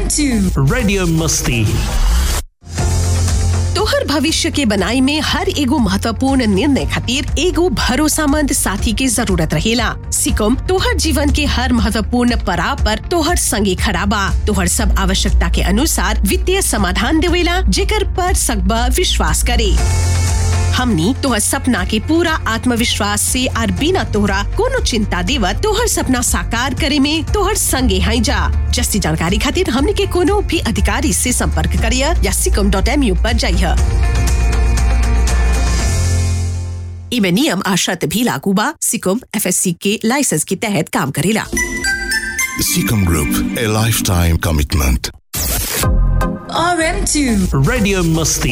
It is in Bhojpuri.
RM2 Radio Musti. तोहर भविष्य के बनाई में हर एगो महत्वपूर्ण निर्णय खातिर एगो भरोसामंद साथी के जरूरत रहेला सिकम तोहर जीवन के हर महत्वपूर्ण पड़ाव पर तोहर संगे खड़ा बा तोहर सब आवश्यकता के अनुसार वित्तीय समाधान देवेला जेकर पर सकबा विश्वास करे हमनी तोहर सपना के पूरा आत्मविश्वास से और बिना तोहरा कोनो चिंता देवत तोहर सपना साकार करे में तोहर संगे हैं जा जस्ती जानकारी खातिर हमनी के कोनो भी अधिकारी से संपर्क करिय या सिकम डॉट एम यू पर जाइए इमे नियम आ शर्त भी लागू बा सिकम एफएससी के लाइसेंस के तहत काम करेला Seacom Group, a lifetime commitment. RM2 Radio Musti.